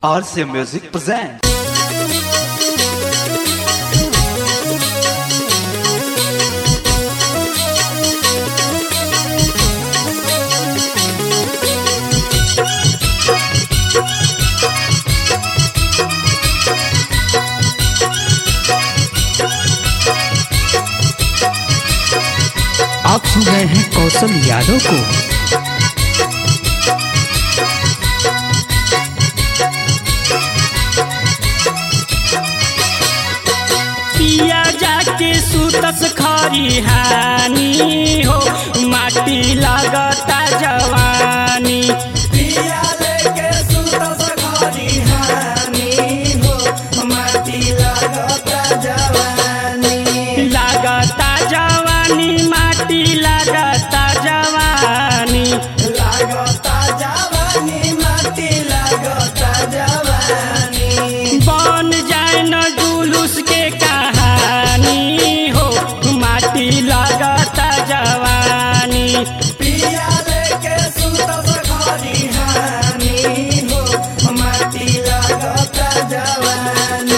RCA Music presents. आप सुन रहे हैं कौशल यादव को पिया जाके सुतस खरिहानी हो माटी लगता जवानी पिया लेके सुतस खरिहानी हो माटी लगता जवानी लगता जवानी माटी लगता जवानी लगता जवानी माटी लगता जवानी बन जाए न जुलूस के कहानी हो माटी लगता जवानी पिया लेके सुतस खरिहानी हो माटी लगता जवानी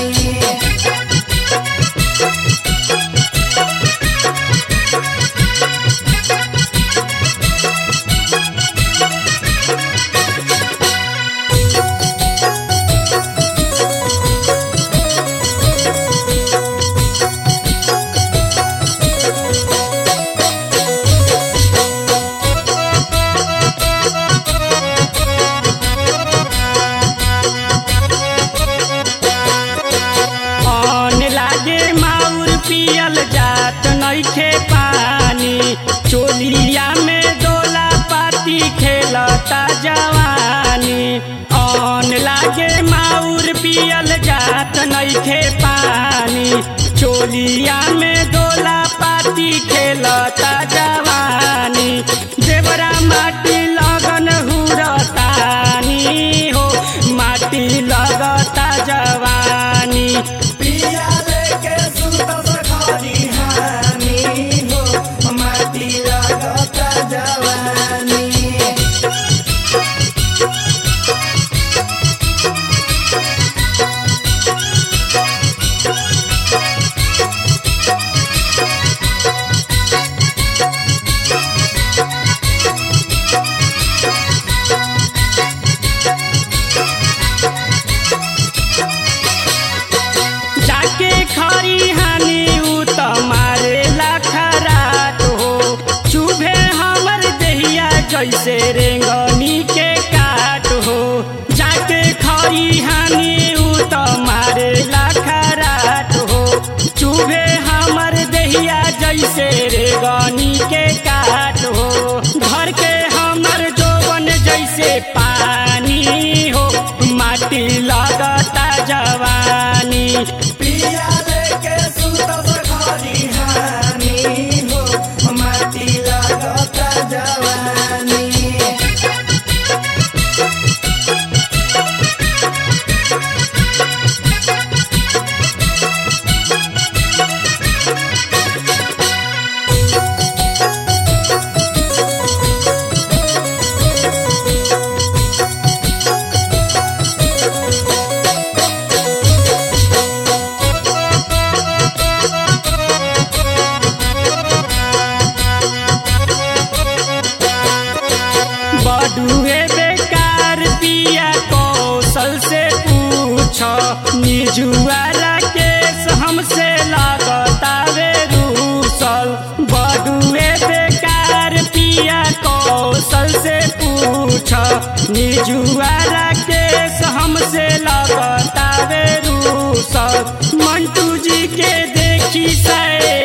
अन लागे माउर पियल जात नइखे पानी चोलिया में डोला पाती खेलता जवानी अन लागे माउर पियल जात नइखे पानी चोलिया में डोला पाती खेलता जवानी देवरा माटी लगन हुरतानी हो माटी लगता जवानी पिया लेके सुतस खरिहानी हो माटी लगता जवानी जाके खरी हानि उ त मारे खराट हो चुभे हमर देहिया जैसे रेंगनी के काट हो जाके खरी हानि उ त मारे खराट हो चुभे हमर देहिया जैसे रेंगनी के काट हो घर के हमर जोवन जैसे पानी हो माटी लगता जवानी पिया लेके सुतस खरिहानी हो माटी लगता जवानी बडुए बेकार पिया कौशल से पूछ निजुआला केस हमसे लगता वे रूसल बडुए बेकार पिया कौशल से पूछ निजुआला केस हमसे लगता वे रूसल मंटू जी के देखी सै